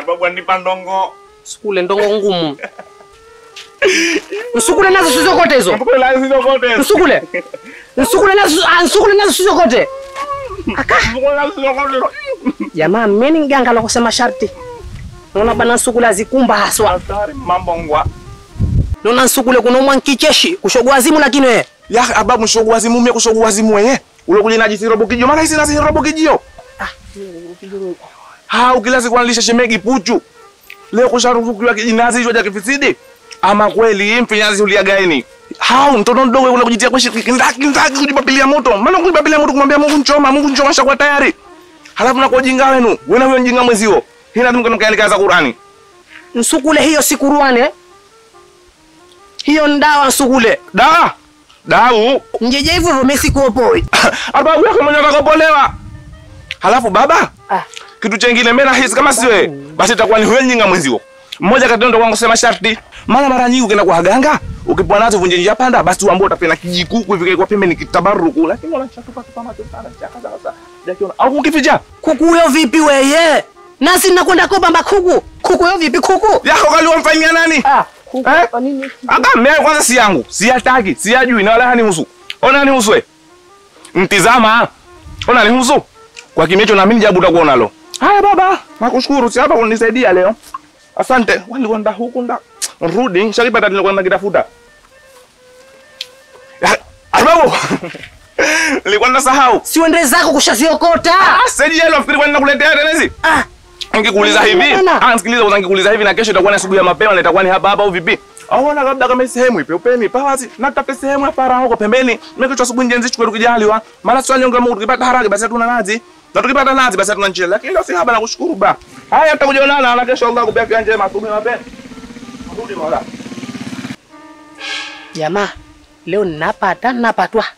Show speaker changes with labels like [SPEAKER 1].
[SPEAKER 1] Arbabu anipa ndongo.
[SPEAKER 2] Sukule ndongo ngumu. Nsukule nazo sizokote hizo.
[SPEAKER 1] Kwa la hizo kote.
[SPEAKER 2] Nsukule. Nsukule nazo ah, nsukule nazo sizokote. Aka.
[SPEAKER 1] Kwa la hizo kote.
[SPEAKER 2] Jamaa mmeni mganga la kusema sharti. Naona bana nsukule azikumba haswa.
[SPEAKER 1] Hatari mambo ngwa.
[SPEAKER 2] Naona nsukule kunomwa nkicheshi kushogwa azimu lakini wewe.
[SPEAKER 1] Ya ababu mshogu wazimu mie kushogu wazimu wenye. Ule kule najisi robo kijio. Mara hizi nasi robo kijio. Ha ukila siku analisha shemegi puchu. Leo kusharufukiwa kijinazi hicho cha kifisidi. Ama kweli mfinyazi uliagaini. Hao mtoto mdogo kuna kujitia kwa shiriki ndaki ndaki kujipapilia moto. Maana kujipapilia moto kumwambia Mungu nchoma, Mungu nchoma shakuwa tayari. Halafu na kwa ujinga wenu. Wewe na huyo mjinga mwezio. Hina tunga kaelekea za Qur'ani.
[SPEAKER 2] Nsukule hiyo sikuruane. Hiyo ndawa nsukule.
[SPEAKER 1] Da. Dau.
[SPEAKER 2] Njeje hivyo hivyo mimi sikuopoi.
[SPEAKER 1] Arba yako mwenye atakapolewa. Halafu baba,
[SPEAKER 2] Ah.
[SPEAKER 1] kitu chengine mimi nahisi kama si wewe, basi itakuwa ni huyo nyinga mwenzio. Mmoja kati ndo wangu sema sharti. Mara mara nyingi ukienda kwa waganga, ukipwa nazo vunje njia panda, basi uambie utapenda kijikuku hivi kwa pembe ni kitabaruku. Lakini wanachatupa tupa macho sana, chaka sasa. Jakiona au ukificha.
[SPEAKER 2] Kuku huyo vipi weye? Nasi nakwenda kopa makuku. Kuku huyo vipi kuku?
[SPEAKER 1] Yako kali wamfanyia nani?
[SPEAKER 2] Ah, kuku
[SPEAKER 1] Eh?
[SPEAKER 2] kwa nini?
[SPEAKER 1] Aka mimi kwanza si yangu, siyataki, siyajui na wala hanihusu. Ona hanihusu wewe. Mtizama. Ona hanihusu. Kwa kimya hicho naamini jabu utakuwa nalo. Haya baba, nakushukuru si hapa kunisaidia leo. Asante. Wali wanda huku nda. Rudi, shakipata nilikuwa nakitafuta. Ya, Arbabu. Nilikuwa nasahau.
[SPEAKER 2] Si uende zako kushaziokota.
[SPEAKER 1] Ah, sasa yeye nafikiri kwa ninakuletea tena hizi.
[SPEAKER 2] Ah,
[SPEAKER 1] Ngikuuliza hivi.
[SPEAKER 2] Bwana.
[SPEAKER 1] Ah, sikiliza kwanza ngikuuliza hivi na kesho itakuwa ni asubuhi ya mapema na itakuwa ni hapa hapa au vipi? Au na labda kama sehemu ipe upeni pawazi na tape sehemu hapa para huko pembeni. Mimi kichwa asubuhi njenzi chukue tukijaliwa. Mara swali nyonga Mungu tukipata haraka basi hatuna nazi. Na tukipata nazi basi hatuna njia. Lakini leo si haba na kushukuru ba. Haya tutakuja kuonana na kesho Allah kubia afya njema asubuhi mapema. Rudi mola.
[SPEAKER 2] jamaa, leo ninapata napatwa.